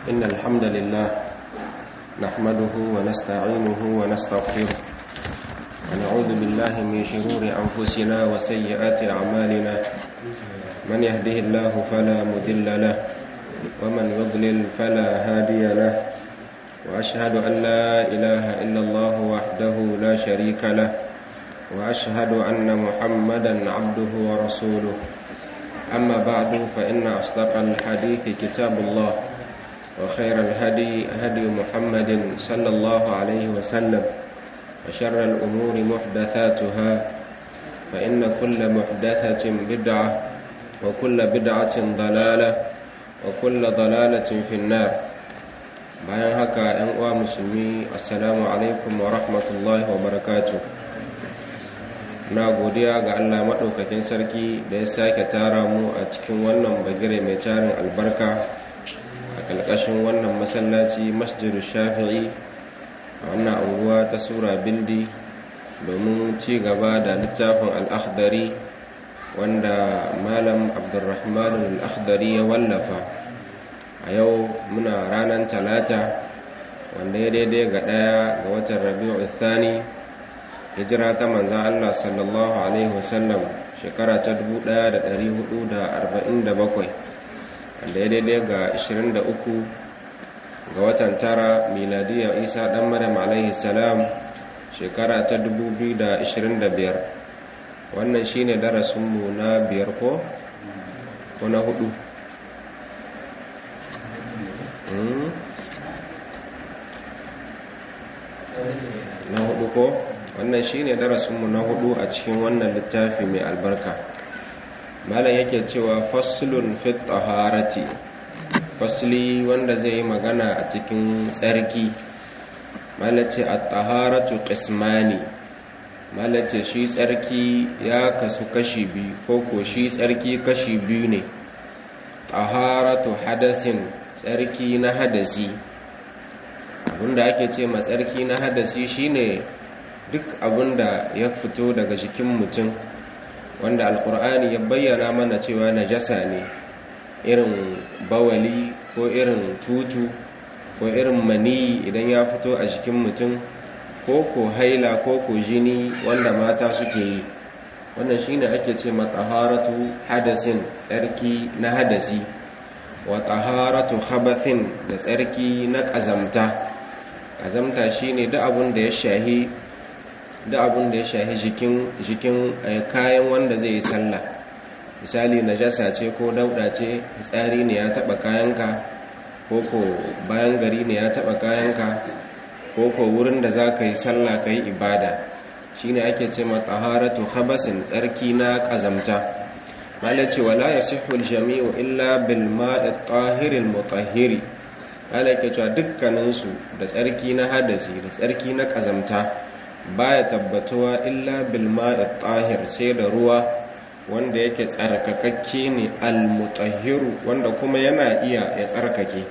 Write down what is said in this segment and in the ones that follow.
إن الحمد لله نحمده ونستعينه ونستغفره ونعوذ بالله من شرور أنفسنا وسيئات أعمالنا من يهده الله فلا مذل له ومن يضلل فلا هادي له وأشهد أن لا إله إلا الله وحده لا شريك له وأشهد أن محمدا عبده ورسوله أما بعد فإن أصدق الحديث كتاب الله وخير الهدي هدي محمد صلى الله عليه وسلم وشر الأمور محدثاتها فإن كل محدثة بدعة وكل بدعة ضلالة وكل ضلالة في النار bayan haka ‘yan uwa musulmi assalamu alaikum wa rahmatullahi wa barakatu na godiya ga allah maɗaukakin sarki da ya sake tara mu a cikin wannan bagire mai tarin albarka a ƙalƙashin wannan masallaci masjidu shafi'i a wannan anguwa ta sura bildi domin ci gaba da littafin al'akhdari wanda malam abdurrahman al'akhdari ya wallafa a yau muna ranar talata wanda ya daidai ga ɗaya ga watan rabi'u thani hijira ta manzan Allah sallallahu alaihi wasallam shekara ta 1447 wanda ya daidai ga 23 ga watan tara miladiyar isa ɗan maryam alaihi salam shekara ta 2025 wannan shine darasinmu na biyar ko ko na hudu na hudu ko wannan shine darasinmu na hudu a cikin wannan littafi mai albarka malam yake cewa faslun fit taharati fasli wanda zai yi magana a cikin tsarki malace at-taharatu qismani malace shi tsarki ya kasu kashi biyu ko ko shi tsarki kashi biyu ne taharatu hadasin tsarki na hadasi abinda ake ce matsarki na hadasi shine duk abinda ya fito daga jikin mutum wanda alkur'ani ya bayyana mana cewa najasa ne irin bawali ko irin tutu ko irin mani idan ya fito a jikin mutum ko ko haila ko ko jini wanda mata suke yi wannan shine ake ce matsaharatu hadasin tsarki na hadasi wa taharatu khabathin da tsarki na ƙazamta ƙazamta shine duk abin da ya shahi duk abin da ya shahi jikin jikin kayan wanda zai yi sallah misali najasa ce ko dauda ce tsari ne ya taba kayanka ko ko bayan gari ne ya taba kayanka ko ko wurin da za ka yi sallah ka yi ibada shine ake ce ma taharatu khabasin tsarki na ƙazamta malace wala yasihhu al-jami'u illa bil ma'i at-tahir al-mutahhir malaka cewa dukkanin su da tsarki na hadasi da tsarki na kazamta baya tabbatuwa illa bil ma'i at-tahir sai da ruwa wanda yake tsarkakakke ne al-mutahhir wanda kuma yana iya ya tsarkake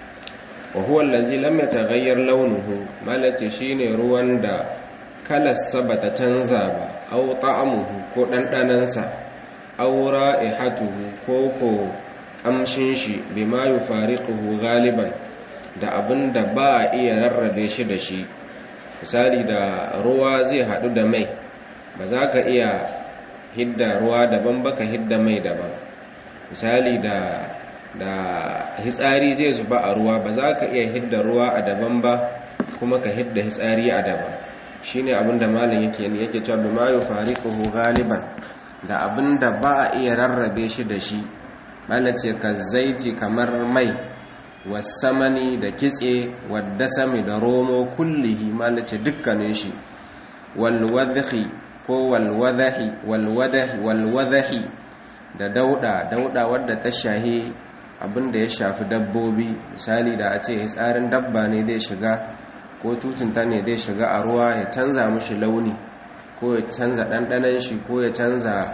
wa huwa allazi lam yataghayyar launuhu malace shine ruwan da kalarsa bata canza ba aw ta'amuhu ko dandanansa aura ihatuhu ko ko kamshin shi bima yufariquhu galiban da abinda ba a iya rarrabe shi da shi misali da ruwa zai hadu da mai ba za ka iya hidda ruwa daban baka hidda mai daban misali da da hitsari zai zuba a ruwa ba za ka iya hidda ruwa a daban ba kuma ka hidda hitsari a daban shine abinda malam yake yake cewa bima yufariquhu galiban da abin da ba a iya rarrabe shi da shi ce ka zaiti kamar mai wasamani da kitse wadda sami da romo kullihi malace dukkanin shi walwadahi ko walwadahi walwadahi walwadahi da dauda dauda wadda ta shahi abin da ya shafi dabbobi misali da a ce tsarin dabba ne zai shiga ko tutunta ne zai shiga a ruwa ya canza mushi launi ko ya canza ɗanɗanen shi ko ya canza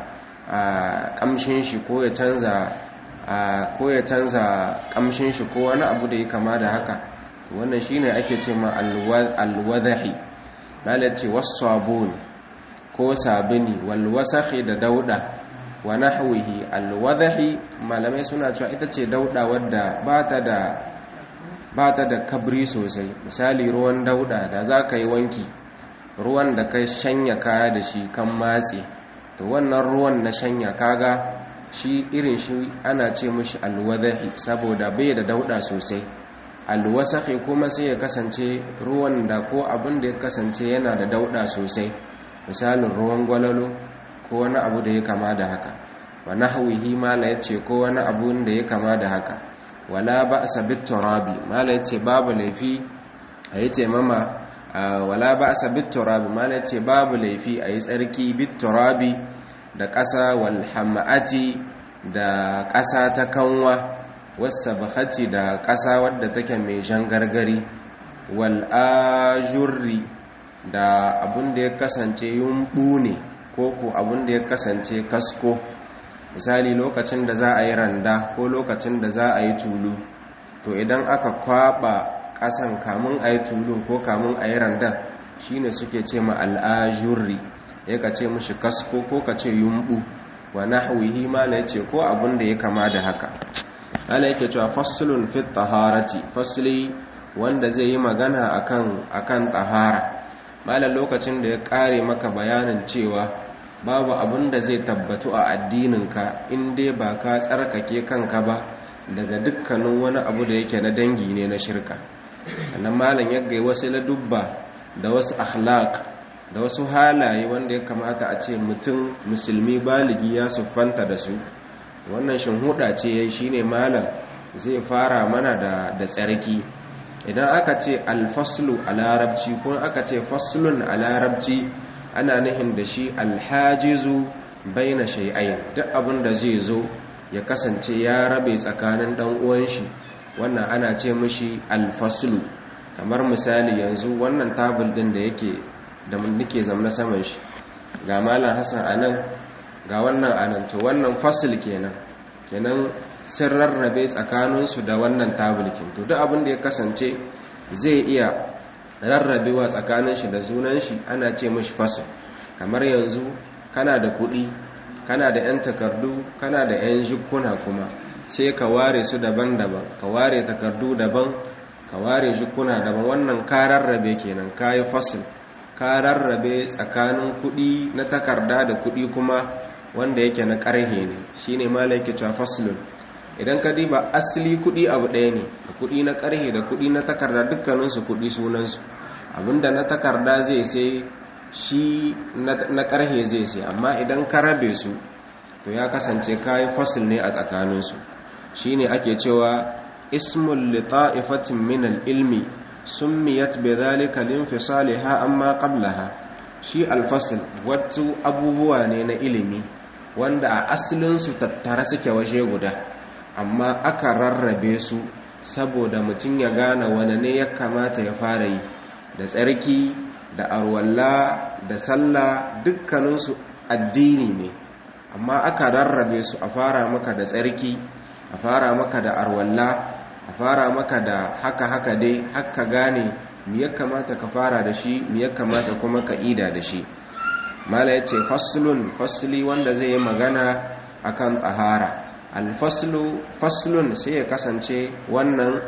ƙamshin shi ko ya canza ko ya canza ƙamshin shi ko wani abu da ya kama da haka wannan shine ake ce ma alwadahi lalace wasabun ko sabini walwasahi da dauda wa nahwihi alwadahi malamai suna cewa ita ce dauda wadda ba ta da ba ta da kabri sosai misali ruwan dauda da za ka yi wanki ruwan da ka shanya kaya da shi kan matse to wannan ruwan na shanya kaga shi irin shi ana ce mushi alwadahi saboda bai da dauda sosai alwasahi kuma sai ya kasance ruwan da ko abin da ya kasance yana da dauda sosai misalin ruwan gwalalo ko wani abu da ya kama da haka wa nahwihi mala yace ko wani abu da ya kama da haka wala ba'sa bit turabi mala yace babu laifi ayi mama wala ba'sa bit turabi mala yace babu laifi ayi tsarki bit turabi da ƙasa wal hamati da ƙasa ta kanwa wasabahati da ƙasa wadda take mai jan gargari wal ajurri da abun da ya kasance yumbu ne ko ko abun da ya kasance kasko misali lokacin da za a yi randa ko lokacin da za a yi tulu to idan aka kwaba ƙasan kamun a yi tulu ko kamun a yi randa shine suke ce ma al'ajurri ya ka ce mushi kasko ko ka ce yumbu wa nahwihi ma la yace ko abun da ya kama da haka ana yake cewa faslun fit taharati fasli wanda zai yi magana akan akan tahara malan lokacin da ya kare maka bayanin cewa babu abun da zai tabbatu a addininka in dai ba ka tsarkake kanka ba daga dukkanin wani abu da yake na dangi ne na shirka sannan malam ya gai wasu ladubba da wasu akhlaq da wasu halaye wanda ya kamata a ce mutum musulmi baligi ya siffanta da su wannan shinhuda ce yayi shine malam zai fara mana da da tsarki idan aka ce alfaslu a larabci ko aka ce faslun a larabci ana nihin da shi alhajizu baina shay'ain duk abin da zai zo ya kasance ya rabe tsakanin dan uwan shi wannan ana ce mishi alfaslu kamar misali yanzu wannan tabul din da yake da nake zamna saman shi ga malam Hassan anan ga wannan anan to wannan fasl kenan kenan sun rarrabe tsakaninsu da wannan tabulkin to duk abin da ya kasance zai iya rarrabewa tsakanin shi da zunan shi ana ce mashi fasl kamar yanzu kana da kuɗi kana da 'yan takardu kana da 'yan jikuna kuma sai ka ware su daban-daban ka ware takardu daban ka ware jikuna daban wannan ka rarrabe kenan ka yi fasl ka rarrabe tsakanin kuɗi na takarda da kuɗi kuma wanda yake na ƙarhe ne shi ne malaiki cewa faslun idan ka diba asali kuɗi abu ɗaya ne da kuɗi na ƙarhe da kuɗi na takarda dukkaninsu kuɗi sunansu abinda na takarda zai sai shi na ƙarhe zai sai amma idan ka rabe su to ya kasance kayi fasil ne a tsakaninsu shi ne ake cewa ismul lita'ifatin min al-ilmi summiyat bi dhalika linfisaliha amma qablaha shi al-fasl wasu abubuwa ne na ilimi wanda a asalinsu tattara suke waje guda amma aka rarrabe su saboda mutum ya gane wane ne ya kamata ya fara yi da tsarki da arwalla da sallah dukkaninsu addini ne amma aka rarrabe su a fara maka da tsarki a fara maka da arwalla a fara maka da haka haka dai haka gane me ya kamata ka fara da shi me ya kamata kuma ka ida da shi mala ya ce faslun fasli wanda zai yi magana akan tsahara alfaslu faslun sai ya kasance wannan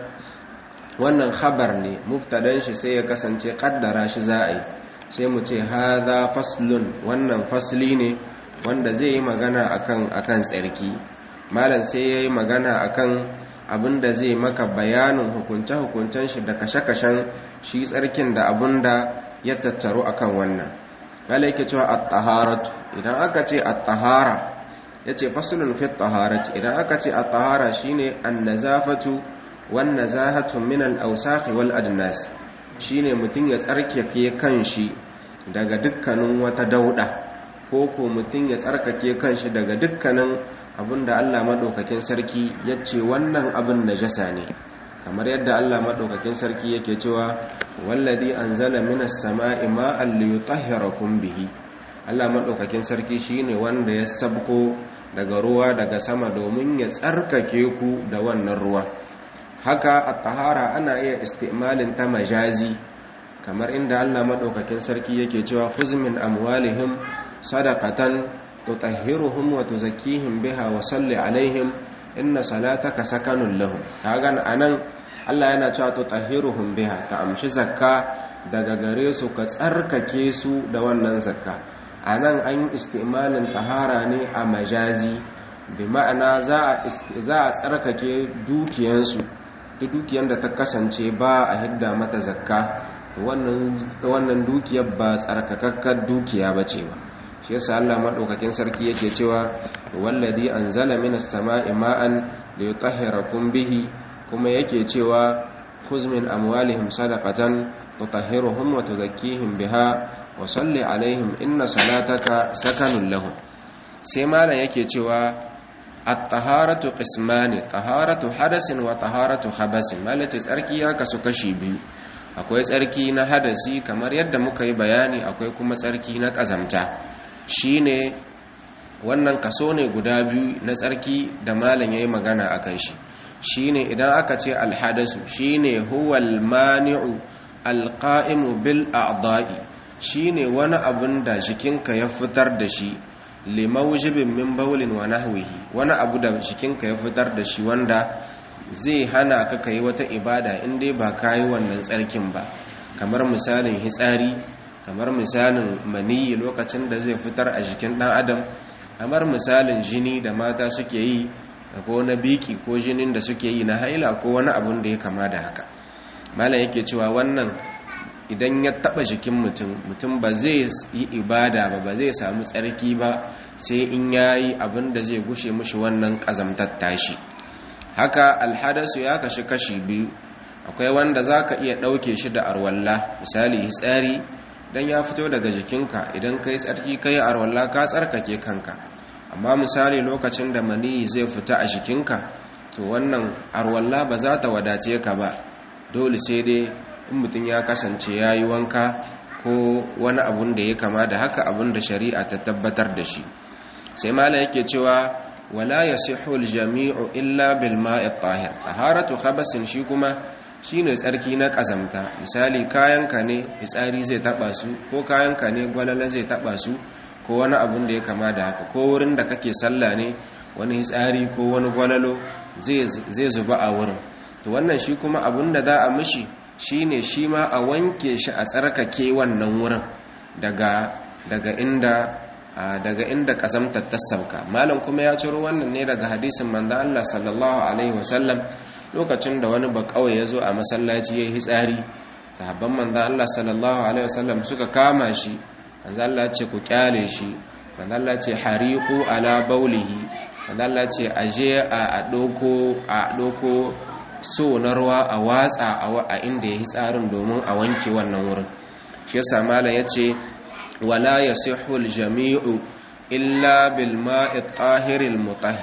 wannan khabar ne muftadan shi sai ya kasance kaddara shi za a yi sai mu ce hadha faslun wannan fasli ne wanda zai yi magana akan akan tsarki malam sai yayi magana akan abinda zai maka bayanin hukunce-hukuncen shi da kashe-kashen shi tsarkin da abinda ya tattaru akan wannan kala yake cewa at-taharatu idan aka ce at-tahara yace faslun fi at-taharati idan aka ce at-tahara shine an-nazafatu wan nazahatu min al-awsakh wal adnas shine mutun ya tsarkake kanshi daga dukkanin wata dauda ko ko mutun ya tsarkake kanshi daga dukkanin abinda Allah madaukakin sarki yace wannan abin najasa ne kamar yadda Allah madaukakin sarki yake cewa wallazi anzala minas sama'i ma'an liyutahhirakum bihi Allah madaukakin sarki shine wanda ya sabko daga ruwa daga sama domin ya tsarkake ku da wannan ruwa haka at-tahara ana iya istimalin ta majazi kamar inda Allah madaukakin sarki yake cewa khuz min amwalihim sadaqatan tutahhiruhum wa tuzakkihim biha wa salli alaihim inna salataka sakanun lahum kaga anan Allah yana cewa to tahiruhum biha ka amshi zakka daga gare su ka tsarkake su da wannan zakka anan an yi istimalin tahara ne a majazi bi ma'ana za a tsarkake dukiyansu duk dukiyar da ta kasance ba a hidda mata zakka wannan dukiyar ba tsarkakakkar dukiya ba ce ba shi yasa Allah madaukakin sarki yake cewa wallazi anzala minas sama'i ma'an liyutahhirakum bihi kuma yake cewa khuz min amwalihim sadaqatan tutahhiruhum wa tuzakkihim biha wa salli alaihim inna salataka sakanun lahum sai malam yake cewa at-taharatu qismani taharatu hadasin wa taharatu khabasin malace tsarki ya kasu kashi biyu akwai tsarki na hadasi kamar yadda muka yi bayani akwai kuma tsarki na kazamta shine wannan kaso ne guda biyu na tsarki da malam yayi magana akan shi shine idan aka ce alhadasu shine huwal mani'u alqa'imu bil a'da'i shine wani abun da jikinka ya fitar da shi limaujibin min baulin wa nahwihi wani abu da jikinka ya fitar da shi wanda zai hana ka kai wata ibada in dai ba kayi wannan tsarkin ba kamar misalin hitsari kamar misalin maniyi lokacin da zai fitar a jikin dan adam kamar misalin jini da mata suke yi ko na biki ko jinin da suke yi na haila ko wani abun da ya kama da haka malam yake cewa wannan idan ya taba jikin mutum mutum ba zai yi ibada ba ba zai samu tsarki ba sai in yayi abin da zai gushe mushi wannan kazamtar tashi haka alhadasu ya kashi kashi biyu akwai wanda zaka iya dauke shi da arwalla misali hitsari dan ya fito daga jikinka idan kai tsarki kai arwalla ka tsarkake kanka amma misali lokacin da maniyi zai fita a jikinka to wannan arwalla ba za ta wadace ka ba dole sai dai in mutum ya kasance ya yi wanka ko wani abun da ya kama da haka abun da shari'a ta tabbatar da shi sai mala yake cewa wala yasihu aljami'u illa bil ma'i tahir taharatu khabasin shi kuma shine tsarki na kazamta misali kayanka ne fitsari zai taba su ko kayanka ne gwalala zai taba su ko wani abun da ya kama da haka ko wurin da kake sallah ne wani fitsari ko wani gwalalo zai zuba a wurin to wannan shi kuma abun da za a mishi shine shi ma a wanke shi a tsarkake wannan wurin daga daga inda daga inda kasamtar ta sauka malam kuma ya ciro wannan ne daga hadisin manzo Allah sallallahu alaihi wasallam lokacin da wani bakawai ya zo a masallaci ya yi hitsari sahabban manzo Allah sallallahu alaihi wasallam suka kama shi manzo Allah ce ku kyale shi manzo Allah ce hariqu ala baulihi manzo Allah ce aje a doko a doko so na ruwa a watsa a inda ya yi tsarin domin a wanke wannan wurin shi yasa malam yace wala yasihu aljami'u illa bil ma'i tahiril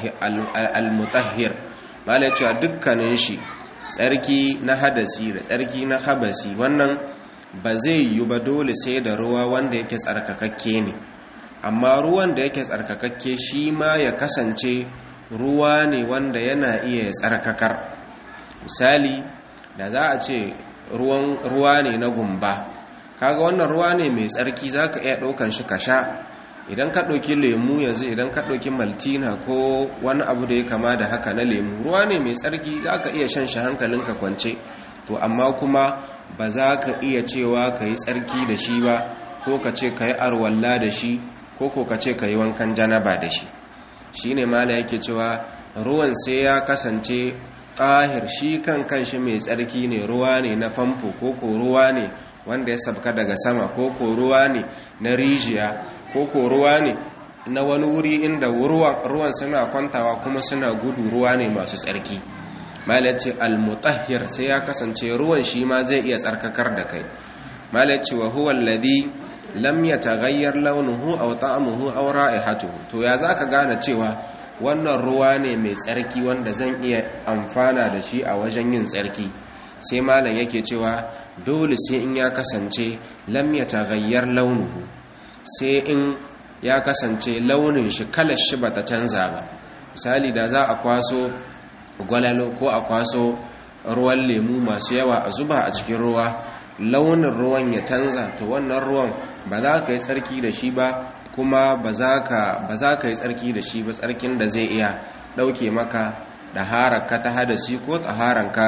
mutahhir malam yace dukkanin shi tsarki na hadasi da tsarki na habasi wannan ba zai yi ba dole sai da ruwa wanda yake tsarkakakke ne amma ruwan da yake tsarkakakke shi ma ya kasance ruwa ne wanda yana iya tsarkakar misali da za a ce ruwa ne na gumba kaga wannan ruwa ne mai tsarki za ka iya ɗaukan shi ka sha idan ka ɗauki lemu yanzu idan ka ɗauki maltina ko wani abu da ya kama da haka na lemu ruwa ne mai tsarki za ka iya shan shi hankalinka kwance to amma kuma ba za ka iya cewa ka yi tsarki da shi ba ko ka ce ka yi arwalla da shi ko ko ka ce ka yi wankan janaba da shi shi ne mala yake cewa ruwan sai ya kasance ƙahir shi kan kanshi mai tsarki ne ruwa ne na famfo ko ko ruwa ne wanda ya sabka daga sama ko ko ruwa ne na rijiya ko ko ruwa ne na wani wuri inda ruwan suna kwantawa kuma suna gudu ruwa ne masu tsarki malaci almutahhir sai ya kasance ruwan shi ma zai iya tsarkakar da kai malaci wa huwa alladhi lam yataghayyar launuhu aw ta'amuhu aw ra'ihatuhu to ya zaka gane cewa wannan ruwa ne mai tsarki wanda zan iya amfana da shi a wajen yin tsarki sai malam yake cewa dole sai in ya kasance lam yataghayyar launuhu sai in ya kasance launin shi kalar shi bata canza ba misali da za a kwaso gwalalo ko a kwaso ruwan lemu masu yawa a zuba a cikin ruwa launin ruwan ya canza to wannan ruwan ba za ka yi tsarki da shi ba kuma ba za ka yi tsarki da shi ba tsarkin da zai iya ɗauke maka da hararka ta hadasi ko tsaharanka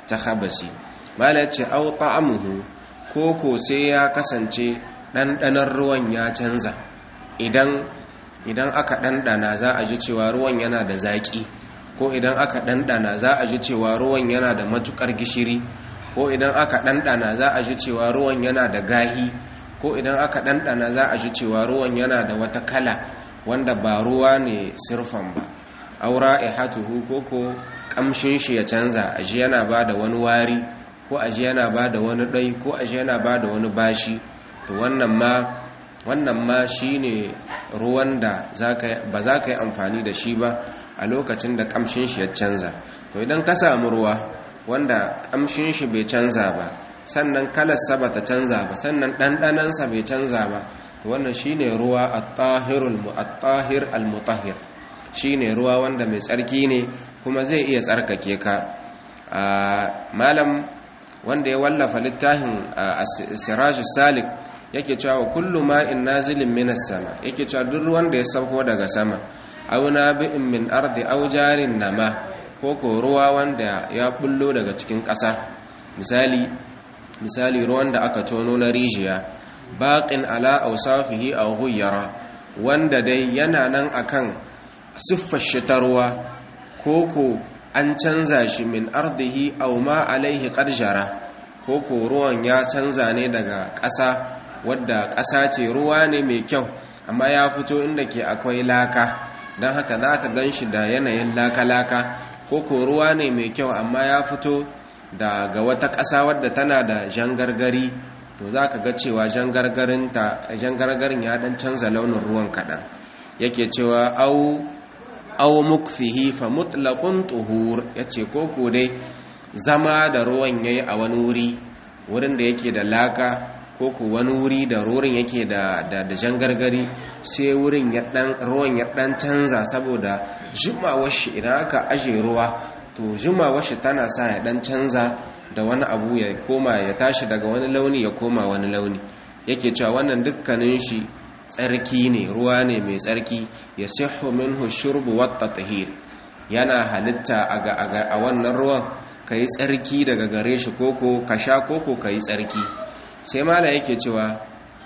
ta habasi mala ce au ta'amuhu ko ko sai ya kasance ɗanɗanar ruwan ya canza idan idan aka ɗanɗana za a ji cewa ruwan yana da zaƙi ko idan aka ɗanɗana za a ji cewa ruwan yana da matuƙar gishiri ko idan aka ɗanɗana za a ji cewa ruwan yana da gahi ko idan aka ɗanɗana za a ji cewa ruwan yana da wata kala wanda ba ruwa ne sirfan ba aura ihatuhu ko ko kamshin shi ya canza aji yana ba da wani wari ko aji yana ba da wani ɗai ko aji yana ba da wani bashi to wannan ma wannan ma shine ruwan da ba za ka yi amfani da shi ba a lokacin da kamshin shi ya canza to idan ka samu ruwa wanda kamshin shi bai canza ba sannan kalarsa ba ta canza ba sannan ɗanɗanansa bai canza ba to wannan shine ruwa at-tahir al-mutahhir shine ruwa wanda mai tsarki ne kuma zai iya tsarkake ka malam wanda ya wallafa littafin sirajus salik yake cewa kullu ma'in nazilin minas sama yake cewa duk ruwan da ya sauko daga sama aw nabi'in min ardi aw jarin nama ko ko ruwa wanda ya bullo daga cikin ƙasa misali misali ruwan da aka tono na rijiya baqin ala awsafihi aw ghayyara wanda dai yana nan akan siffar shi ta ruwa koko an canza shi min ardihi aw ma alaihi qarjara koko ruwan ya canza ne daga ƙasa wadda ƙasa ce ruwa ne mai kyau amma ya fito inda ke akwai laka don haka za ka gan shi da yanayin laka-laka koko ruwa ne mai kyau amma ya fito daga wata ƙasa wadda tana da jangargari to za ka ga cewa jangargarin ya ɗan canza launin ruwan kaɗan yake cewa au au mukfihi fa mutlaqun tuhur yace koko dai zama da ruwan yayi a wani wuri wurin da yake da laka koko wani wuri da rurin yake da da, da jangargari sai wurin ya dan ruwan ya dan canza saboda jimawar shi idan aka aje ruwa to jimawar shi tana sa ya dan canza da wani abu ya koma ya tashi daga wani launi ya koma wani launi yake cewa wannan dukkanin shi tsarki ne ruwa ne mai tsarki ya sihu minhu shurbu wata tahir yana halitta a wannan ruwan ka yi tsarki daga gare shi koko ka sha koko ka yi tsarki sai mala yake cewa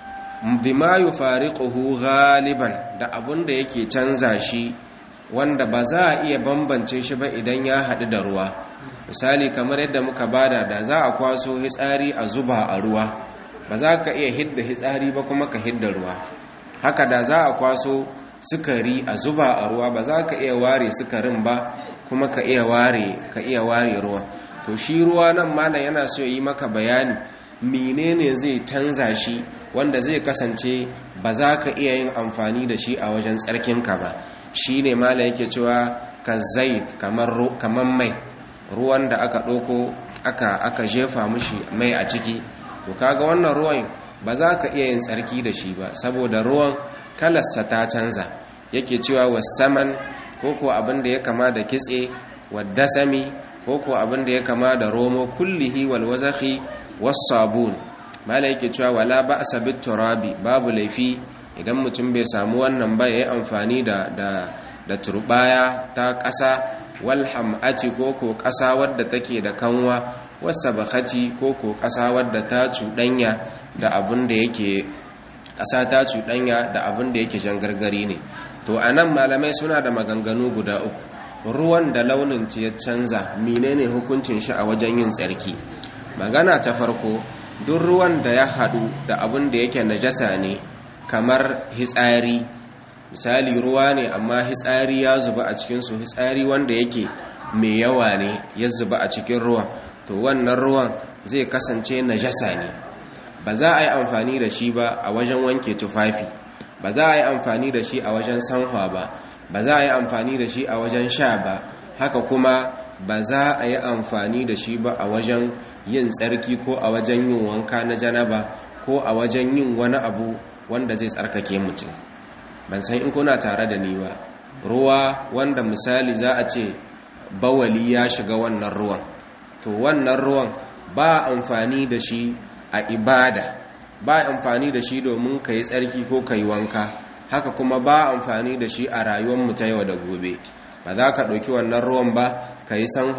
bima yufariquhu ghaliban da abun da yake canza shi wanda ba za a iya bambance shi ba idan ya haɗu da ruwa misali kamar yadda muka bada da za a kwaso hitsari a zuba a ruwa ba za ka iya hidda hitsari ba kuma ka hidda ruwa haka da za a kwaso sukari a zuba a ruwa ba za ka iya ware sukarin ba kuma ka iya ware ka iya ware ruwa to shi ruwa nan malam yana so yi maka bayani menene zai canza shi wanda zai kasance ba za ka iya yin amfani da shi a wajen tsarkinka ba shi ne malam yake cewa ka zai kamar mai ruwan da aka ɗauko aka aka jefa mushi mai a ciki to kaga wannan ruwan ba za ka iya yin tsarki da shi ba saboda ruwan kalarsa ta canza yake cewa wasaman ko ko abin da ya kama da kitse wadasami ko ko abin da ya kama da romo kullihi wal wazakhi was sabun mala yake cewa wala ba'sa bit turabi babu laifi idan mutum bai samu wannan ba yayi amfani da da da turbaya ta ƙasa wal ham'ati ko ko ƙasa wadda take da kanwa wasa bakati ko ko ƙasa wadda ta cuɗanya da abin da yake ƙasa ta cuɗanya da abin da yake jangargari ne to a nan malamai suna da maganganu guda uku ruwan da launin ya canza menene hukuncin shi a wajen yin tsarki magana ta farko duk ruwan da ya haɗu da abin da yake najasa ne kamar hitsari misali ruwa ne amma hitsari ya zuba a cikinsu hitsari wanda yake mai yawa ne ya zuba a cikin ruwan to wannan ruwan zai kasance najasa ne ba za a yi amfani da shi ba a wajen wanke tufafi ba za a yi amfani da shi a wajen sanwa ba ba za a yi amfani da shi a wajen sha ba haka kuma ba za a yi amfani da shi ba a wajen yin tsarki ko a wajen yin wanka na janaba ko a wajen yin wani abu wanda zai tsarkake mutum ban san in kuna tare da ni ba ruwa wanda misali za a ce bawali ya shiga wannan ruwan to wannan ruwan ba amfani da shi a ibada ba amfani da shi domin ka yi tsarki ko ka yi wanka haka kuma ba amfani da shi a rayuwarmu ta yau da gobe ba za ka ɗauki wannan ruwan ba ka yi sanwa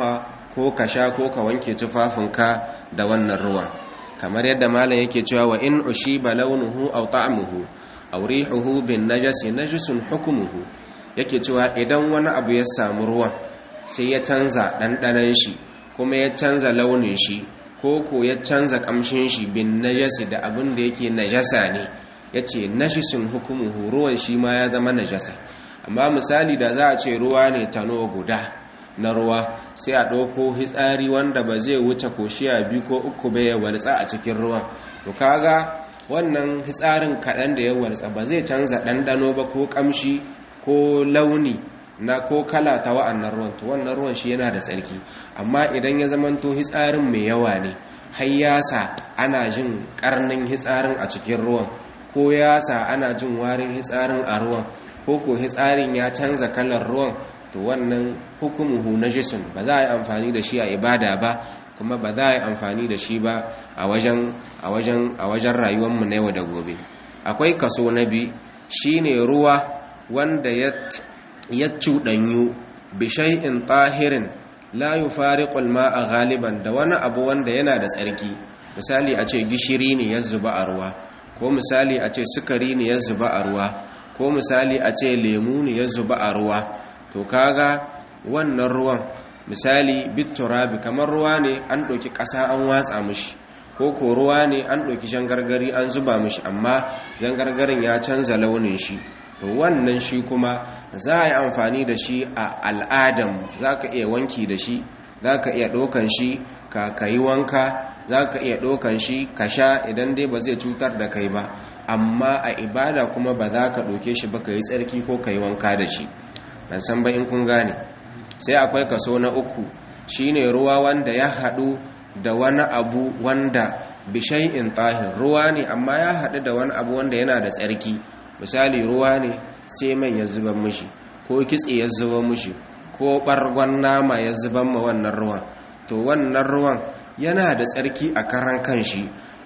ko ka sha ko ka wanke tufafinka da wannan ruwan kamar yadda malam yake cewa wa in ushiba launuhu aw ta'muhu aw rihuhu bin najasi najisun hukmuhu yake cewa idan wani abu ya samu ruwan sai ya canza ɗanɗanon shi kuma ya canza launin shi ko ko ya canza ƙamshin shi bin najasi da abin da yake najasa ne ya ce najisun hukumuhu ruwan shi ma ya zama najasa amma misali da za a ce ruwa ne tano guda na ruwa sai a ɗauko hitsari wanda ba zai wuce koshiya biyu ko uku bai ya waltsa a cikin ruwan to kaga wannan hitsarin kaɗan da ya waltsa ba zai canza ɗanɗano ba ko ƙamshi ko launi na ko kala ta wa'annan ruwan to wannan ruwan shi yana da tsarki amma idan ya zamanto hitsarin mai yawa ne har yasa ana jin karnin hitsarin a cikin ruwan ko yasa ana jin warin hitsarin a ruwan ko ko hitsarin ya canza kalar ruwan to wannan hukumuhu najisun ba za a yi amfani da shi a ibada ba kuma ba za a yi amfani da shi ba a wajen a wajen a wajen rayuwarmu na yau da gobe akwai kaso na biyu shine ruwa wanda ya ya cuɗanyu bishai'in tahirin la yufariqul ma'a galiban da wani abu wanda yana da tsarki misali a ce gishiri ne ya zuba a ruwa ko misali a ce sukari ne ya zuba a ruwa ko misali a ce lemu ne ya zuba a ruwa to kaga wannan ruwan misali bitturabi kamar ruwa ne an ɗauki ƙasa an watsa mishi ko ko ruwa ne an ɗauki jangargari an zuba mishi amma jangargarin ya canza launin shi to wannan shi kuma za a yi amfani da shi a al'adam za ka iya wanki da shi za ka iya ɗaukan shi ka kayi wanka za ka iya ɗaukan shi ka sha idan dai ba zai cutar da kai ba amma a ibada kuma ba za ka ɗauke shi ba ka yi tsarki ko ka yi wanka da shi ban san ba in kun gane sai akwai kaso na uku shine ruwa wanda ya haɗu da wani abu wanda bishai'in tahir ruwa ne amma ya haɗu da wani abu wanda yana da tsarki misali ruwa ne sai mai ya zuba mishi ko kitse ya zuba mishi ko ɓargon nama ya zuba ma wannan ruwan to wannan ruwan yana da tsarki a karan kanshi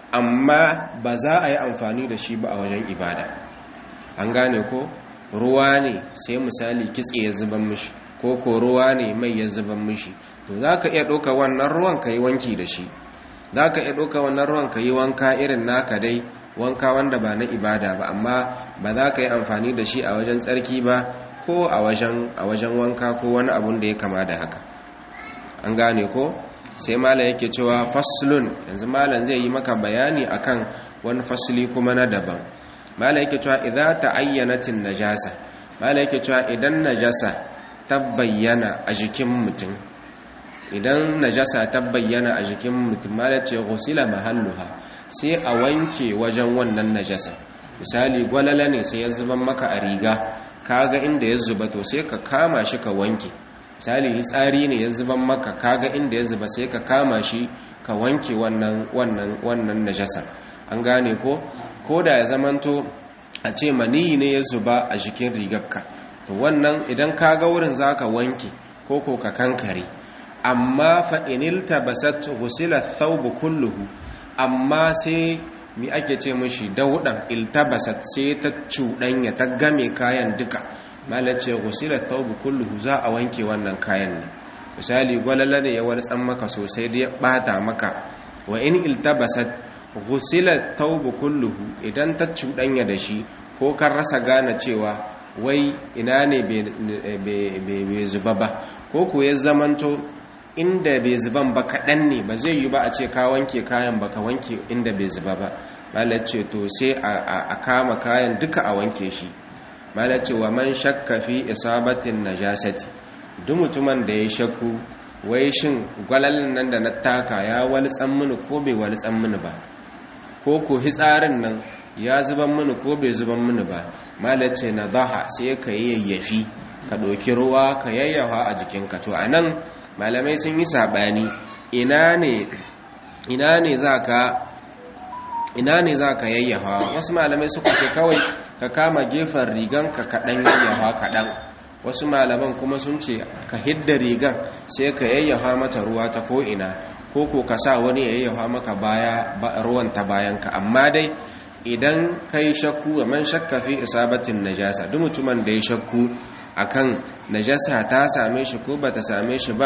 amma ba za a yi amfani da shi ba a wajen ibada an gane ko ruwa ne sai misali kitse ya zuba mishi ko ko ruwa ne mai ya zuba mishi to za ka iya ɗauka wannan ruwan ka yi wanki da shi za ka iya ɗauka wannan ruwan ka yi wanka irin naka dai wanka wanda ba na ibada ba amma ba za ka yi amfani da shi a wajen tsarki ba ko a wajen wanka ko wani abun da ya kama da haka an gane ko sai malam yake cewa faslun yanzu malam zai yi maka bayani akan wani fasli kuma na daban malam yake cewa idza ta'ayyanatin najasa malam yake cewa idan najasa ta bayyana a jikin mutum idan najasa ta bayyana a jikin mutum malam ce ghusila mahalluha sai a wanke wajen wannan najasa misali gwalala ne sai ya zuban maka a riga kaga inda ya zuba to sai ka kama shi ka wanke misali hitsari ne ya zuban maka kaga inda ya zuba sai ka kama shi ka wanke wannan wannan wannan najasa an gane ko ko da ya zamanto a ce maniyi ne ya zuba a jikin rigarka to wannan idan kaga wurin zaka wanke ko ko ka kankare amma fa inilta basat ghusila thawb kulluhu amma sai mi ake ce mashi daudan iltabasat sai ta cuɗanya ta game kayan duka malace ghusila thawb kulluhu za a wanke wannan kayan ne misali gwalala ne ya waltsan maka sosai da ya bata maka wa in iltabasat ghusila thawb kulluhu idan ta cuɗanya da shi ko kan rasa gane cewa wai ina ne bai zuba ba ko ko ya zamanto inda bai zuban ba kaɗan ne ba zai yi ba a ce ka wanke kayan ba ka wanke inda bai zuba ba malace to sai a kama kayan duka a wanke shi malace wa man shakka fi isabatin najasati duk mutumin da ya shakku wai shin gwalalin nan da na taka ya walitsan mini ko bai walitsan mini ba ko ko hitsarin nan ya zuban mini ko bai zuban mini ba malace na zaha sai ka yi yayyafi ka ɗauki ruwa ka yayyafa a jikinka to a nan malamai sun yi saɓani ina ne za ka ina ne za ka yayyafa wasu malamai suka ce kawai ka kama gefen rigan ka kaɗan yayyafa kaɗan wasu malaman kuma sun ce ka hidda rigan sai ka yayyafa mata ruwa ta ko'ina ko ko ka sa wani yayyafa maka baya ruwan ta bayanka amma dai idan kai shakku a man shakka fi isabatin najasa duk mutumin da ya shakku akan najasa ta same shi ko bata same shi ba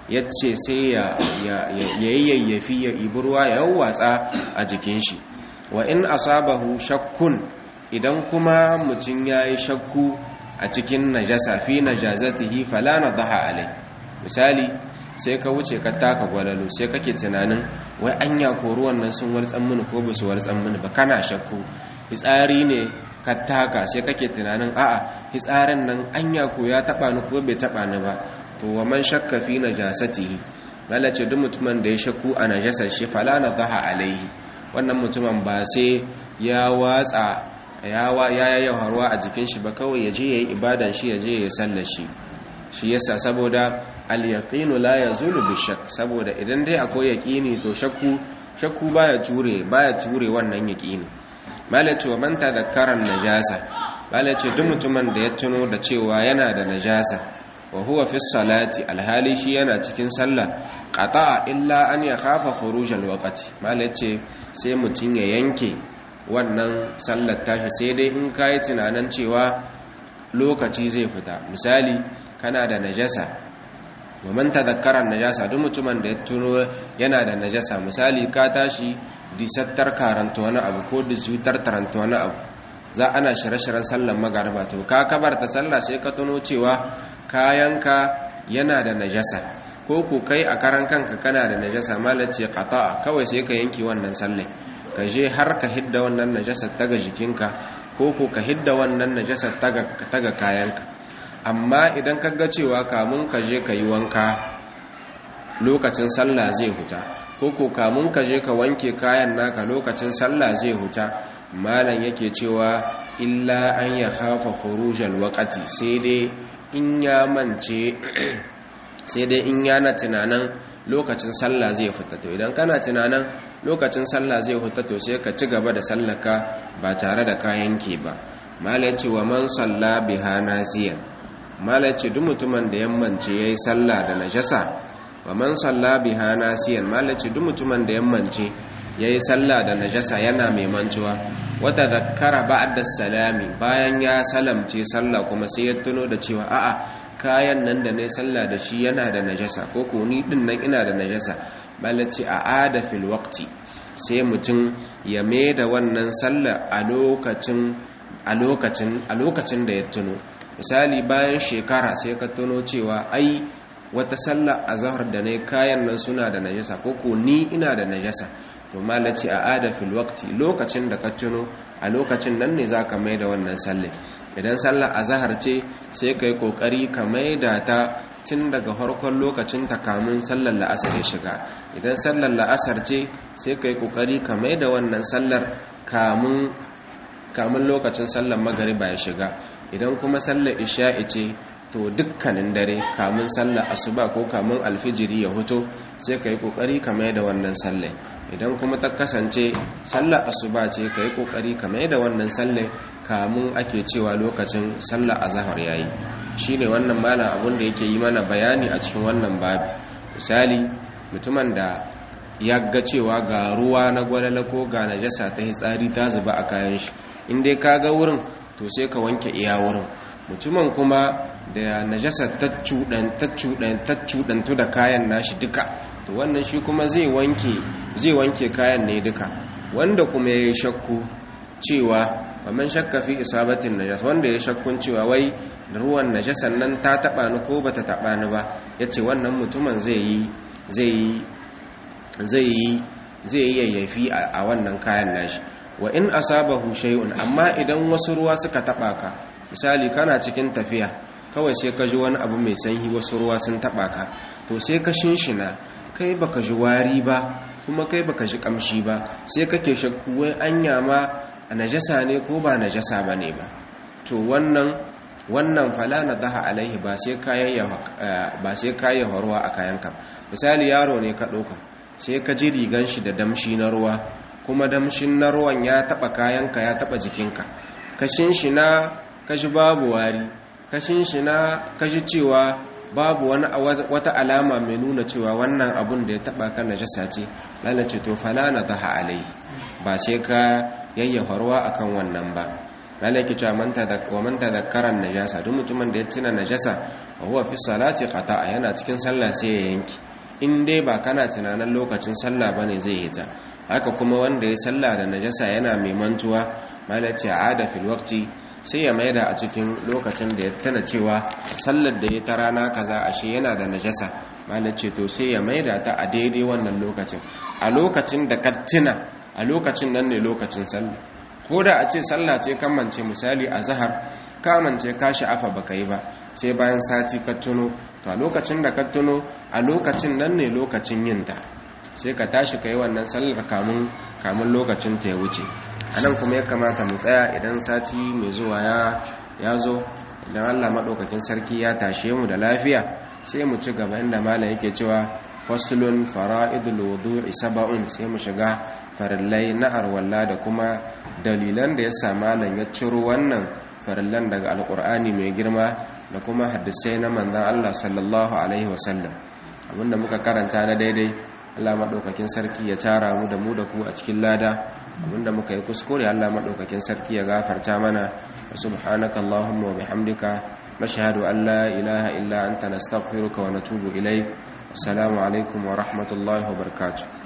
yace sai ya yayyafi ya ibi ruwa ya watsa a jikin shi wa in asabahu shakkun idan kuma mutum yayi shakku a cikin najasa fi najazatihi fala nadaha alai misali sai ka wuce ka taka gwalalo sai kake tunanin wai anya ko ruwan nan sun wartsan mini ko ba su wartsan mini ba kana shakku hitsari ne ka taka sai kake tunanin a'a hitsarin nan anya ko ya taba ni ko bai taba ni ba to wa man shakka fi najasatihi lalace duk mutumin da ya shakku a najasar shi fala nadaha alaihi wannan mutumin ba sai ya watsa ya ya harwa a jikin shi ba kawai ya je yayi ibadan shi ya je ya sallar shi shi yasa saboda al-yaqinu la yazulu bi-shakk saboda idan dai akwai yaqini to shakku shakku baya ture baya ture wannan yaqini malaci wa man tadhakkara najasa malaci duk mutumin da ya tuno da cewa yana da najasa wa huwa fi salati alhali shi yana cikin sallah qata'a illa an yakhafa khuruj al-waqti malaci sai mutun ya yanke wannan sallar tashi sai dai in kai tunanin cewa lokaci zai fita misali kana da najasa waman tadhakkara najasa duk mutumin da ya tuno yana da najasa misali ka tashi disattar karanta wani abu ko disutar taranta wani abu za ana shirye-shiryen sallar magariba to ka kabarta sallah sai ka tuno cewa kayanka yana da najasa ko ku kai a karan kanka kana da najasa malace qata'a kawai sai ka yanki wannan sallai ka je har ka hidda wannan najasa taga jikinka ko ko ka hidda wannan najasa taga taga kayanka amma idan ka ga cewa kamun ka je ka yi wanka lokacin sallah zai huta ko ko kamun ka je ka wanke kayan naka lokacin sallah zai huta malam yake cewa illa an ya khafa khurujal waqti sai dai in ya mance sai dai in yana tunanin lokacin sallah zai fita to idan kana tunanin lokacin sallah zai fita to sai ka ci gaba da sallaka ba tare da kayan ke ba malam ce wa man salla biha nasiyan malam ce duk mutumin da yammance yayi sallah da najasa wa man salla biha nasiyan malam ce duk mutumin da yammance yayi sallah da najasa yana mai mantuwa wata zakkara ba'da salami bayan ya salamce sallah kuma sai ya tuno da cewa a'a kayan nan da ne sallah da shi yana da najasa ko ko ni din nan ina da najasa malaci a ada fil waqti sai mutum ya mai da wannan sallah a lokacin a lokacin a lokacin da ya tuno misali bayan shekara sai ka tuno cewa ai wata sallah azhar da ne kayan nan suna da najasa ko ko ni ina da najasa to malaci a ada fil waqti lokacin da ka tuno a lokacin nan ne zaka mai da wannan sallah idan sallar azhar ce sai kai kokari ka mai da ta tun daga farkon lokacin ta kamun sallar la'asar ya shiga idan sallar la'asar ce sai kai kokari ka mai da wannan sallar kamun kamun lokacin sallar magariba ya shiga idan kuma sallar isha'i ce to dukkanin dare kamun sallar asuba ko kamun alfijiri ya huto sai ka yi kokari ka mai da wannan sallar idan kuma ta kasance sallar asuba ce ka yi kokari ka mai da wannan sallar kamun ake cewa lokacin sallar azahar yayi shine wannan malam abun da yake yi mana bayani a cikin wannan babi misali mutumin da ya ga cewa ga ruwa na gwalala ko ga najasa ta hitsari ta zuba a kayan shi in dai ka ga wurin to sai ka wanke iya wurin mutumin kuma da najasa ta cuɗantu da kayan nashi duka to wannan shi kuma zai wanke zai wanke kayan ne duka wanda kuma ya yi shakku cewa man shakka fi isabatin najas wanda ya shakkun cewa wai ruwan najasan nan ta taba ni ko bata taba ni ba yace wannan mutumin zai yi zai yi zai yi zai yi yayyafi a wannan kayan nashi wa in asabahu shay'un amma idan wasu ruwa suka taba ka misali kana cikin tafiya kawai sai ka ji wani abu mai sanyi wasu ruwa sun taba ka to sai ka shinshina kai baka ji wari ba kuma kai baka ji kamshi ba sai kake shakku wai anya ma najasa ne ko ba najasa bane ba to wannan wannan fala na daha alaihi ba sai kayan ba sai kayan ruwa a kayanka misali yaro ne ka ɗauka sai ka ji rigan shi da damshi na ruwa kuma damshin na ruwan ya taba kayanka ya taba jikinka kashin shi na kashi babu wari kashin shi na kashi cewa babu wani wata alama mai nuna cewa wannan abun da ya taba kan najasa ce lalace to fala na daha alaihi ba sai ka yayyafa ruwa akan wannan ba malaki cewa man tadhakkara man tadhakkara najasa duk mutumin da ya tuna najasa wa huwa fi salati qata'a yana cikin sallah sai ya yanki in dai ba kana tunanin lokacin sallah bane zai hita haka kuma wanda ya sallah da najasa yana mai mantuwa malaci ada fil waqti sai ya maida a cikin lokacin da ya tana cewa sallar da ya ta rana kaza ashe yana da najasa malaci to sai ya maida ta a daidai wannan lokacin a lokacin da ka tuna a lokacin nan ne lokacin sallah ko da a ce sallah ce kamance misali a zahar kamance ka sha'afa baka yi ba sai bayan sati ka tuno to a lokacin da ka tuno a lokacin nan ne lokacin yin ta sai ka tashi ka yi wannan sallar kamun kamun lokacin ta ya wuce a nan kuma ya kamata mu tsaya idan sati mai zuwa ya zo idan allah maɗaukakin sarki ya tashe mu da lafiya sai mu ci gaba inda malam yake cewa faslun fara'idul wudu'i saba'un sai mu shiga farillai na arwalla da kuma dalilan da ya sa malam ya ciro wannan farillan daga alkur'ani mai girma da kuma hadisai na manzon Allah sallallahu alaihi wasallam abinda muka karanta na daidai Allah maɗaukakin sarki ya tara mu da mu da ku a cikin lada abinda muka yi kuskure Allah maɗaukakin sarki ya gafarta mana wa subhanaka allahumma wa bihamdika nashhadu an la ilaha illa anta nastaghfiruka wa natubu ilaik assalamu alaikum wa rahmatullahi wa barakatuh